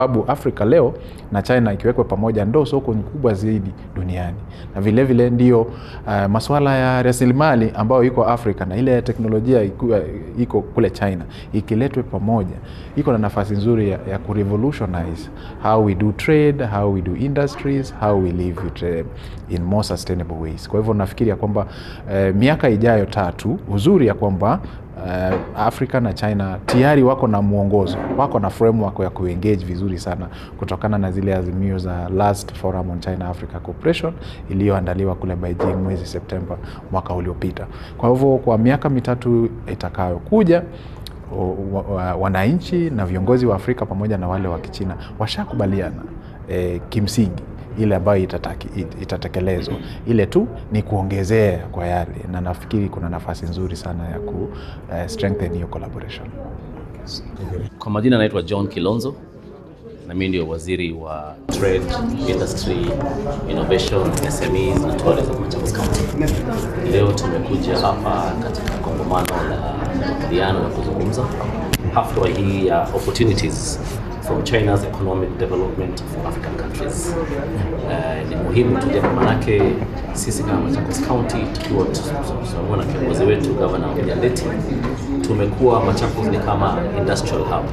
sababu Afrika leo na China ikiwekwa pamoja ndo soko kubwa zaidi duniani, na vile vile ndio uh, masuala ya rasilimali ambayo iko Afrika na ile teknolojia iku, iko kule China ikiletwe pamoja, iko na nafasi nzuri ya, ya kurevolutionize how we do trade, how we do industries, how we live it, uh, in more sustainable ways. Kwa hivyo nafikiri ya kwamba uh, miaka ijayo tatu, uzuri ya kwamba uh, Afrika na China tayari wako na mwongozo, wako na framework ya kuengage vizuri sana kutokana na zile azimio za last forum on China Africa Cooperation iliyoandaliwa kule Beijing mwezi Septemba mwaka uliopita. Kwa hivyo kwa miaka mitatu itakayokuja wananchi na viongozi wa Afrika pamoja na wale wa Kichina washakubaliana e, kimsingi ile ambayo itatekelezwa, ile tu ni kuongezea kwa yale, na nafikiri kuna nafasi nzuri sana ya ku uh, strengthen hiyo collaboration. Kwa majina naitwa John Kilonzo na mimi ndio waziri wa Trade, Industry, Innovation, SMEs na Tourism Machakos County. Leo tumekuja hapa katika kongamano la makubaliano na kuzungumza hafla hii ya opportunities from China's economic development for African countries. Uh, ni muhimu tuje manake sisi kama Machakos County tukiwa tunakuwa na kiongozi wetu Governor William Ndeti, tumekuwa Machakos ni kama industrial hub.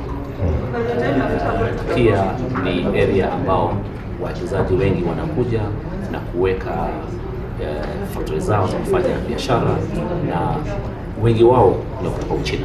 Uh, pia ni area ambao wawekezaji wengi wanakuja na kuweka uh, factory zao za kufanya biashara na wengi wao ni kutoka Uchina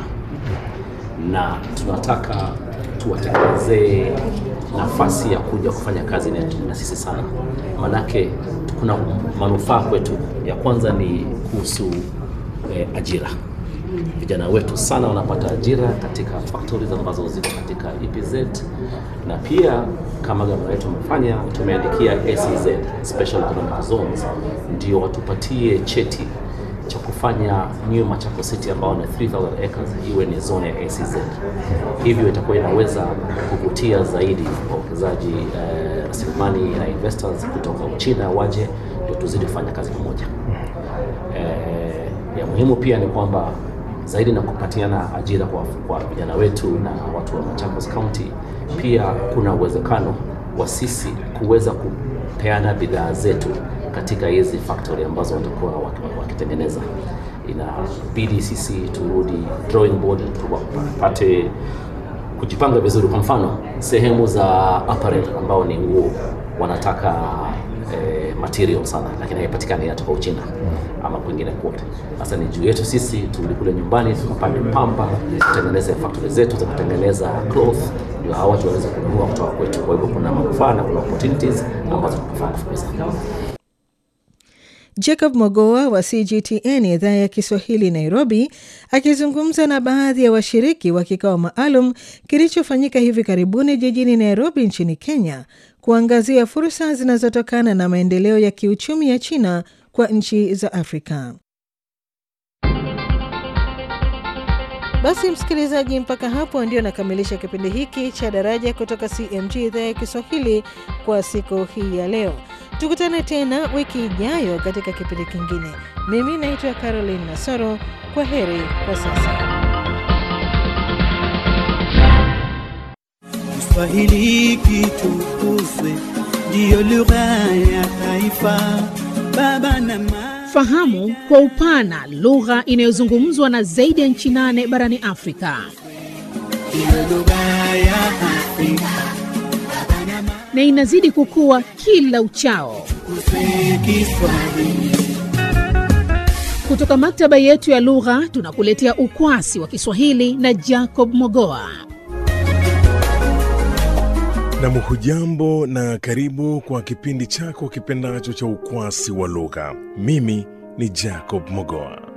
na tunataka tuwatengenezee nafasi ya kuja kufanya kazi na sisi sana, manake kuna manufaa kwetu. Ya kwanza ni kuhusu eh, ajira. Vijana wetu sana wanapata ajira katika factories ambazo ziko katika EPZ, na pia kama gavana wetu amefanya, tumeandikia SEZ, Special Economic Zones, ndio watupatie cheti cha kufanya New Machakos City ambao ni 3000 acres iwe ni zone ya ACZ. Hivyo itakuwa inaweza kuvutia zaidi wawekezaji eh, rasilimali na investors kutoka Uchina waje ndio tuzidi kufanya kazi pamoja. Eh, ya muhimu pia ni kwamba zaidi na kupatiana ajira kwa, kwa vijana wetu na watu wa Machakos County, pia kuna uwezekano wa sisi kuweza kupeana bidhaa zetu katika hizi factory ambazo watakuwa wakitengeneza. Inabidi sisi turudi drawing board, tupate kujipanga vizuri. Kwa mfano sehemu za apparel ambao ni nguo wanataka eh, material sana, lakini haipatikani, inatoka Uchina ama kwingine kote. Sasa ni juu yetu sisi turudi kule nyumbani tukapande pamba, tutengeneze factory zetu za kutengeneza cloth, ndio hawa watu waweze kununua kutoka kwetu. Kwa hivyo kuna manufaa na kuna opportunities ambazo tunafaa kufukuza. Jacob Mogoa wa CGTN idhaa ya Kiswahili Nairobi, akizungumza na baadhi ya washiriki wa kikao maalum kilichofanyika hivi karibuni jijini Nairobi nchini Kenya, kuangazia fursa zinazotokana na maendeleo ya kiuchumi ya China kwa nchi za Afrika. Basi msikilizaji, mpaka hapo ndio nakamilisha kipindi hiki cha Daraja kutoka CMG idhaa ya Kiswahili kwa siku hii ya leo. Tukutane tena wiki ijayo katika kipindi kingine. Mimi naitwa Caroline Nasoro. Kwa heri kwa sasa. Kiswahili kitukuzwe, ndiyo lugha ya taifa. Baba na mama Fahamu kwa upana lugha inayozungumzwa na zaidi ya nchi nane barani Afrika. ndiyo lugha ya Afrika. Baba na mama na inazidi kukua kila uchao. tukuzwe Kiswahili. Kutoka maktaba yetu ya lugha tunakuletea ukwasi wa Kiswahili na Jacob Mogoa. Nam, hujambo na karibu kwa kipindi chako kipendacho cha ukwasi wa lugha. Mimi ni Jacob Mogoa.